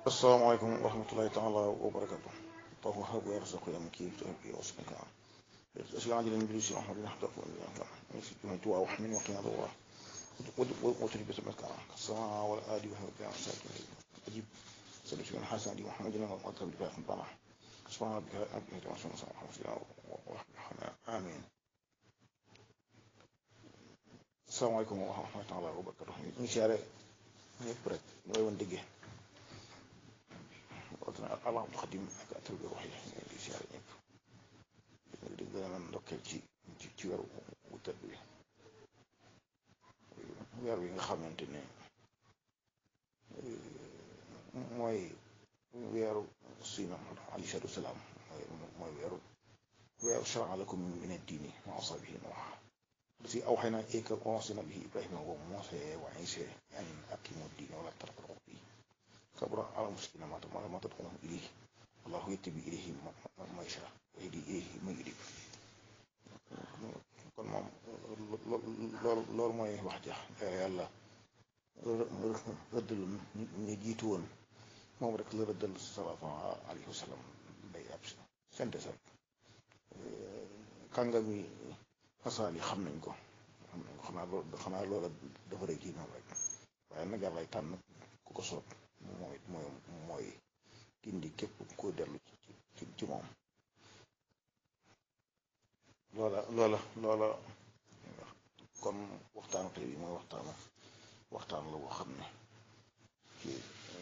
asalaamaaleykum wa rahmatulahi taala wa barakatu طه هب ويرزق يمكي تهبي واسمك اسلام عجل الانجليزي احمد نحضر من توا وحمين وقنا ضوا وتري بسمك السماء والآدي وهو بيان ساكن أجيب سلسل من حسن دي محمد لنا وقتل بفاق طمع سبحان ربك ربك وسلم وسلم ورحمة آمين السلام عليكم ورحمة الله وبركاته إن شاء الله نبرك نوي ندقه allah mu xadim ak atal bi wax yi di siyaare ñëpp di gën a mën ndokkeel ci ci ci weeru wu tëdd bi weer wi nga xamante ne mooy weeru sina alayhi salaatu wasalaam mooy mooy weeru weeru shara'a lakum min ad-diini ma wasa bihi Nuuh si awhaynaa ilayka wa wasaynaa bihi Ibraahiima wa Muusaa wa Iisaa an aqiimu ad-diina wa laa tafarraquu fiihi kabura ala muskina ma ma tad'uhum ilayhi wallahu yattabi ilayhi man yasha wa yahdi ilayhi man yunib kon moom loolu loolu mooy wax ja yàlla rëddal ñu jiitu woon moom rek la rëddal sallallahu alayhi wa sallam day ab synthèse rek kàngami fasaal yi xam nañ ko xam nañ ko xanaa loolu xanaa loola dafa rëy ci ñoom rek waaye nag yàlla tànn ku ko soob mooy mooy mooy gindi képp ko dellu ci ci moom loola loola loola kon waxtaanu tey bi mooy waxtaanu waxtaan la boo xam ne ci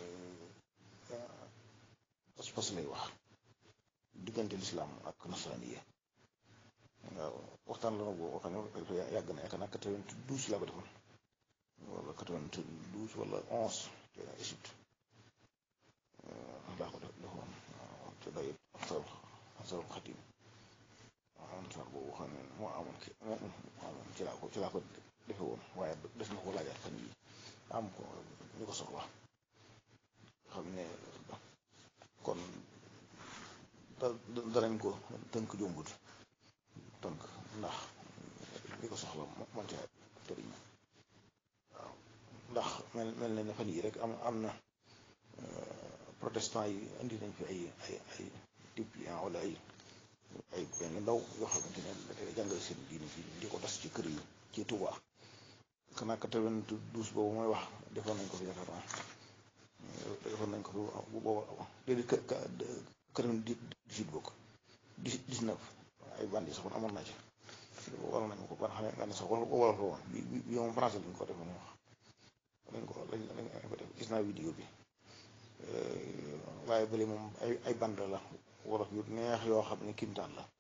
pas-pas lay wax diggante lislaam ak nasaraaniya waaw waxtaan la boo xam ne yàgg na yaakaar naa quatre-vingt-douze laa ko defoon wala quatre-vingt-douze wala onze te Égypte laa ko def defoon te day ansar ansarul xadim ansar boobu xam ne moo amoon ki moo amoon ci laa ko ci laa ko defe woon waaye des na ko laajaat fan yi am ko ñu ko soxla xam ne kon da danañ ko tënk jombut tënk ndax li ko soxla man ca tëriñ waaw ndax mel mel na ne fan yi rek am am na protestant yi indi nañ fi ay ay ay dépliant wala ay ay benn ndaw yoo xamante ne da jàngale seen diine fi di ko tas ci kër yi ci Touba xanaa quatre-vingt-douze boobu mooy wax defoon nañ ko fi yaakaar naa defoon nañ ko fi bu booba déedéet quatre-vingt-dix-huit bokk dix-neuf ay bandi sax amoon naa ci war nañ ko ban xam ne nga ne sax wala wala fa woon bi bi moom français lañ ko defoon wax lañ ko lañ lañ ko def gis naa vidéo bi waaye bële moom ay ay band la wolof yu neex yoo xam ne kimtaan la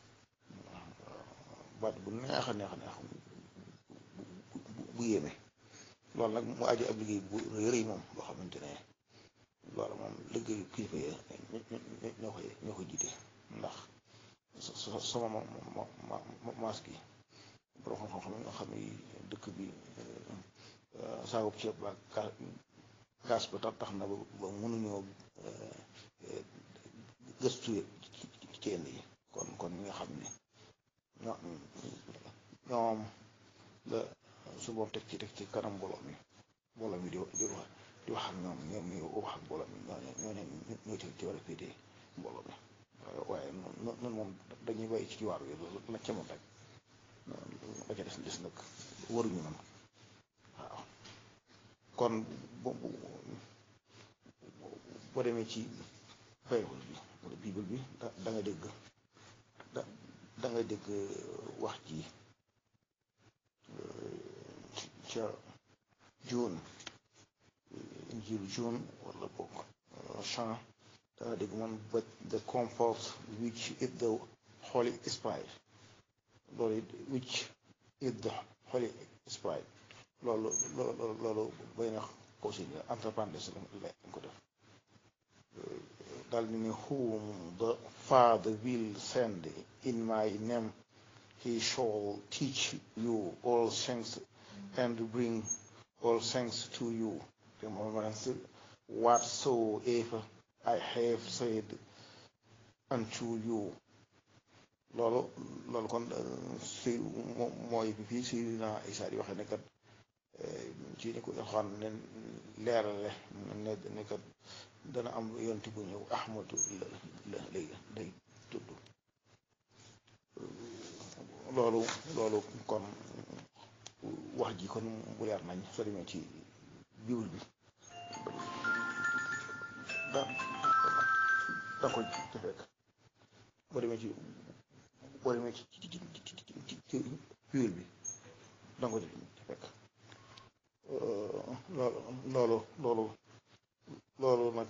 baat bu neex a neex a neex bu yéeme loolu nag mu aju ab liggéey bu rëy moom boo xamante ne loolu moom liggéeyu kilifa yi ñoo koy ñoo koy jiite ndax sama ma ma ma maas gi borom xam-xam yi nga xam ne dëkk bi saagub ceeb ba gaas ba tax tax na ba mënuñoo gëstu ci yenn yi kon kon ñi nga xam ne ñoo ñoom la su boobu teg ci teg ci kanam mbooloo mi mbooloo mi di di wax di wax ak ñoom ñoom ñu wax ak mbooloo mi ñoo ñoo ne ñoo ci war a féetee mbooloo mi waaye noonu moom dañuy bàyyi ci waar yi la ca moom rek ba ca des des nag waruñu man waaw kon boo demee ci Bible bi wala Bible bi da da nga dégg da da nga dégg wax ji ca John Injiil John wala boog Jean da nga dégg man but the comfort which is the Holy Spirit loolu it which is the Holy Spirit loolu loolu loolu bay na ko si entre parenthèses lañ ko def daal di ne whom the Father will send in my name he shall teach you all things and bring all things to you remembrance whatsoever I have said unto you loolu loolu kon si mooy bi fii si na Isaa di waxee ne kat ci ni ko xam ne leerale ne ne kat dana am yonti bu ñëw ahmadu la la lay day tudd loolu loolu kon wax ji kon bu leer nañ soo demee ci bible bi da da ko ci fekk boo demee ci boo demee ci ci ci ci ci bible bi da ko ci fekk loolu loolu loolu loolu nag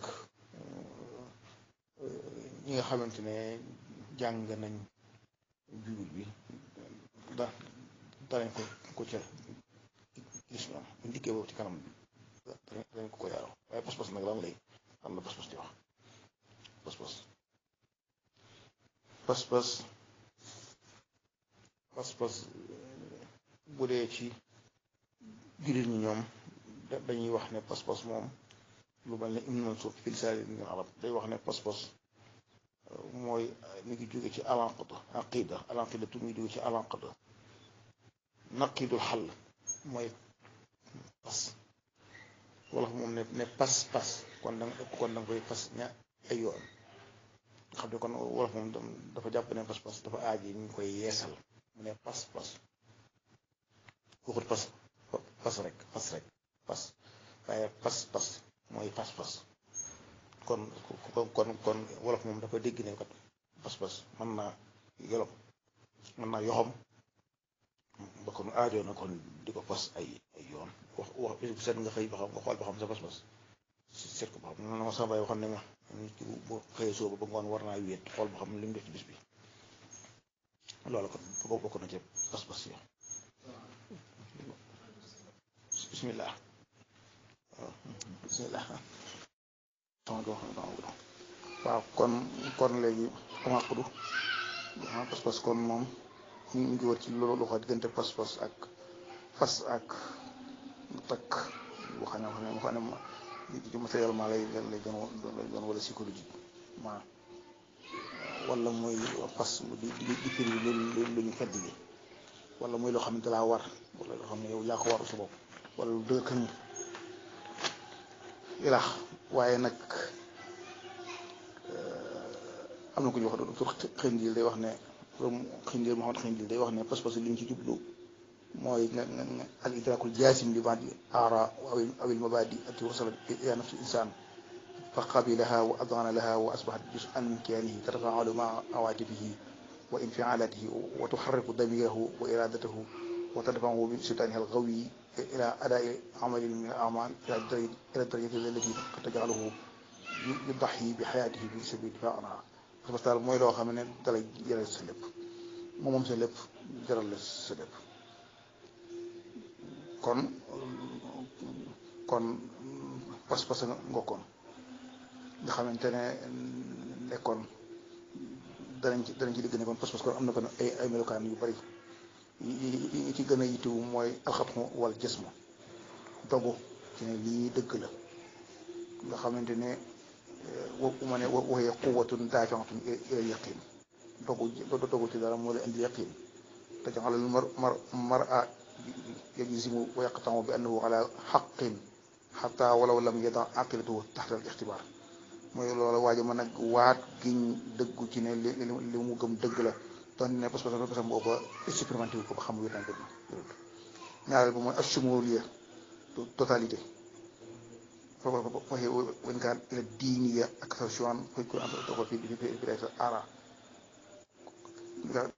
ñi nga xamante ne jàng nañ bible bi da danañ ko ko ca gis ñoom bu ndikkee boobu ci kanam danañ ko ko yaaroo waaye pas-pas nag lan lay am na pas-pas di wax pas-pas pas-pas pas-pas bu dee ci jullit ñi ñoom dañuy wax ne pas-pas moom lu mel ne Ibn Mansour fi lisaani min arab day wax ne pas-pas mooy mi ngi jóge ci alanqada aqida alanqida tu mi ngi jóge ci alanqada naqidul xal mooy pas wala moom ne ne pas pas kon da kon da nga koy pas ña ay yoon nga xam ne kon wolof moom dafa jàpp ne pas pas dafa aaji ñu koy yeesal mu ne pas pas waxut pas pas rek pas rek pas waaye pas pas mooy pas pas kon kon kon wolof moom dafa dégg ne kat pas pas mën naa yolom mën naa yoxom ba kon aajoo na kon di ko pas ay ay yoon wax wax bis seet nga xëy ba xam nga xool ba xam sa pas pas seet ko ba xam na ma sama bay waxoon ne ma nit ki bu xëyee sooba ba ngoon war naa wéet xool ba xam li mu def ci bis bi loolu kon bokk bokk na ci pas pas yo bismillah bismillah waaw kon kon léegi amaqudu pas pas kon moom ñu ngi wër ci loolu loxo diggante pas pas ak fas ak takk boo xam ne boo xam ne ci matériellement lay lay doon lay doon wala psychologique ma wala muy pas di di di firi lu lu ñu fedd li wala muy loo xam ne dalaa war wala loo xam ne yow yaa ko waru sa bopp wala lu dëgg kan ilaax waaye nag am na ku ñu wax docteur Xindil day wax ne Xindil Mouhamed Xindil day wax ne pas-pas li ñu ci jublu mooy nga nga al idrakul jaasim li baadi aara aw il mabadi ati wasalat ila nafsi insan fa qabilaha wa adana laha wa asbahat juz'an min kiyanihi tatafaalu maa awaatifihi wa infialatihi wa tuxarriku damirahu wa iradatahu wa tadfahu min sultaniha algawi ila adai amalin min al amal ila darajati allati qad tajcaluhu yudaxi bi xayaatihi fi sabili difaa anha parce que daal mooy loo xam ne dalay jaral sa lépp moom moom sa lépp jaral la sa lépp kon kon pas-pas nga ngokkoon nga xamante ne nekkoon danañ ci danañ ci dégg ne kon pas-pas kon am na kon ay ay melokaan yu bari yi ci gën a yittewu mooy alxatmu wal jismu dogu ci ne lii dëgg la nga xamante ne wa ma ne waxee quwwatun daafi'atun ila yaqin dogu dogu ci dara moo la indi yaqin te jaxalal mar mar mar'a yajzimu wa yaqta'u bi annahu ala haqqin hatta walaw lam yada aqilatuhu taxta al ixtibaar mooy loolu waajo mën nag waat giñ dëggu ci ne li li mu gëm dëgg la doon ne parce que parce que booba expérimenté wu ko ba xam wér naa dëgg ñaareel ba mooy ashumuliya totalité waxee wen kaan ila diiniya ak sa choix koy ko am ko fi fi fi ara